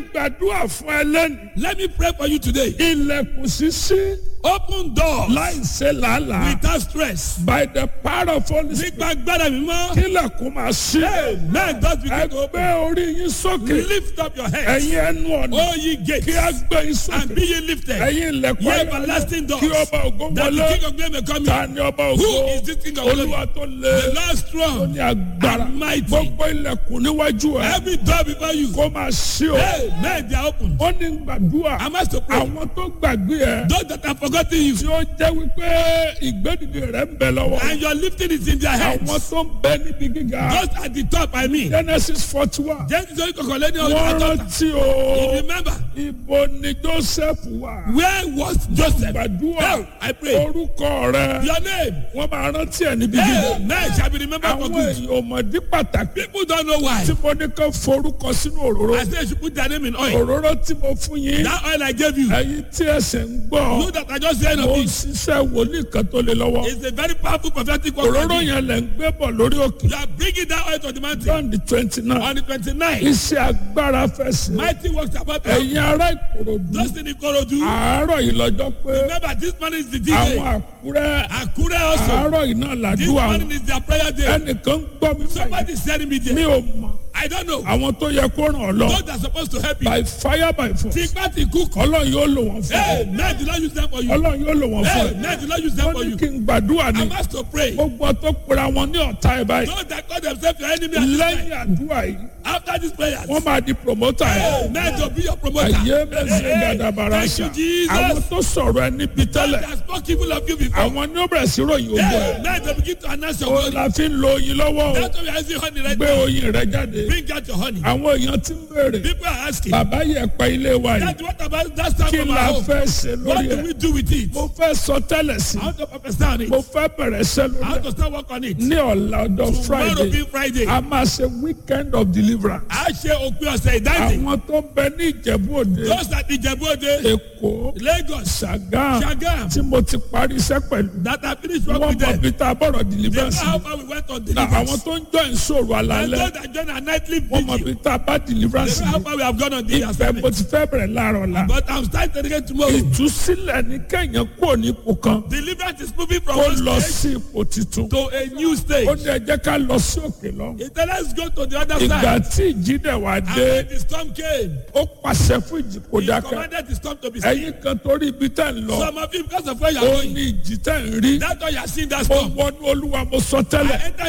gbàdúrà fún ẹ lẹ́nu. Let me pray for you today. ilẹ̀kùn ṣíṣí Open doors láì ṣe làálàá. without stress. by the power of holy spirit. Nípa agbára mi mọ́. kílẹ̀kùn máa ṣí. Amen. Just begin to open. ẹgbẹ́ orí yín sókè. Lift up your heads. ẹ̀yin ẹnu ọ̀nà. O ye gates. kí a gbé yín And sókè. be ye lifted. ẹ̀yin ilẹ̀kùn Ye ayọ̀. everlasting doors. kí ọba ògo That the wọlé. King of glory may come ta in. ni ọba ògo. Who is this King of glory? olúwa tó The lé. Lord ó strong. ní agbára. and mighty. gbogbo ilẹ̀kùn níwájú ẹ. Every door before you. kó máa ṣí o. Amen. They are open. ó ní gbàdúrà. Am I to pray? àwọn tó gbàgbé ẹ. Those that have forgotten you. tí ó jẹ́ wípé ìgbẹ́dìde rẹ̀ ń bẹ lọ́wọ́. And your lifting is in their hands. àwọn tó ń bẹ níbi gíga. Those at the top, I mean. genesis forty one. Genesis orí kọ̀kọ̀lé ní ọjọ́ wọ́n àtọ́ta. rántí o. Remember, ibo ni joseph wà. where was Joseph? gbàdúrà Now, I pray. orúkọ rẹ. Your name. wọ́n máa rántí ẹ̀ níbi gíga. Amen. Shall be remembered for àwọn good. èèyàn ọmọdé pàtàkì. People don't know why. tí mo ní kàn forúkọ sínú òróró. I say you should put their name in oil. òróró tí mo fún yín. That oil I gave you. ẹ̀yin tí ẹsẹ̀ ń gbọ́. Know that I just said mo of ń it. ṣiṣẹ́ wòlíì kan tó lé lọ́wọ́. It's a very powerful prophetic word. òróró yẹn lẹ̀ ń gbé bọ̀ lórí òkè. You are bringing that oil to the mountain. john the twenty nine. On the 29th, iṣẹ́ agbára fẹ́ sí. mighty works about us. ẹ̀yin ará ìkòròdú. Just in Ikorodu. àárọ̀ yìí lọ́jọ́ pé Remember, this morning is the àwọn day. àkúrẹ́ Akure also. àárọ̀ yìí náà This làdúrà morning wọn. is their prayer day. ẹnìkan gbọ́ mi báyìí. Somebody is telling me mi there. ò mọ̀ I don't know. àwọn tó yẹ kó ràn ọ́ lọ. Those that are supposed to help you. by fire by force. Tipa ti kú. ọlọ́run yóò lò wọ́n fún Hey, ọ. man, did not use them for you. ọlọ́run yóò lò wọ́n fún Hey, ọ. man, did not use them wọ́n for ní you. kí n gbàdúrà ni. I'm asked to pray. gbogbo tó pera wọn ní ọ̀tá ẹ̀ báyìí. Those that call themselves your enemy at this lẹ́yìn time. àdúrà yìí After these prayers. wọ́n máa di promoter Hey, ẹ̀. man, to be your promoter. àyè mẹ́sẹ̀ Hey, gàdàbàrà Thank you, ṣá. Jesus. àwọn tó sọ̀rọ̀ ẹ níbi Those tẹ́lẹ̀. that spoke evil of you before. àwọn ní ó bẹ̀rẹ̀ sí ròyìn ogun Hey, ẹ̀. man, they begin to announce your ó glory. la fi ń lo oyin lọ́wọ́ o. That's why we are using honey right gbé now. oyin rẹ jáde. Bring out your honey. àwọn èèyàn ti ń béèrè. People are asking. bàbá yẹ pẹ́ ilé wa yìí. That's what about that time kí of la our home. fẹ́ ṣe What lórí do ẹ̀. we do with it? mo fẹ́ sọ tẹ́lẹ̀ sí. How to prophesy on it? mo fẹ́ bẹ̀rẹ̀ ṣẹ́ lórí How ẹ̀. to start work on it? ní ọ̀la ọjọ́ Tomorrow friday being Friday. a máa ṣe weekend of deliverance. A ṣe òpin ọ̀sẹ̀ ìdáǹdè. àwọn tó ń bẹ ní ìjẹ̀bú òde Those that Ìjẹ̀bú Òde, èkó Lagos, ṣàgá Ṣàgám, tí mo ti parí iṣẹ́ pẹ̀lú. that have finished work wọ́n with mọ them. bí tá a bọ̀rọ̀ They know deliverance. how far we went on na àwọn deliverance. tó ń jọ ìṣòro And àlàálẹ̀ those that join our nightly wọ́n mọ vigil, bí tá a bá deliverance. they know how far we have gone on the ibẹ̀ mo assignment. ti fẹ́ bẹ̀rẹ̀ láàárọ̀ la. But I'm starting again tomorrow. ìtúsílẹ̀ ní kẹ́yìn kúrò ní ipò kan Deliverance is moving from kó one lọ stage sí ipò titun. to a new stage. ó ní ẹ jẹ́ ká lọ sí òkè lọ. He said, let's go to the other ìgbà side. tí ìjì dẹ̀ wá And dé when the storm came, ó pàṣẹ fún ìjì kó he dákẹ́. commanded the storm to be still. ẹ̀yin kan torí ibi tẹ̀ ń lọ Some of you, because of where you are ó going, ní ìjì tẹ̀ ń rí. that's why you are seeing that mo storm. wọnú olúwa mo sọ tẹ́lẹ̀ I entered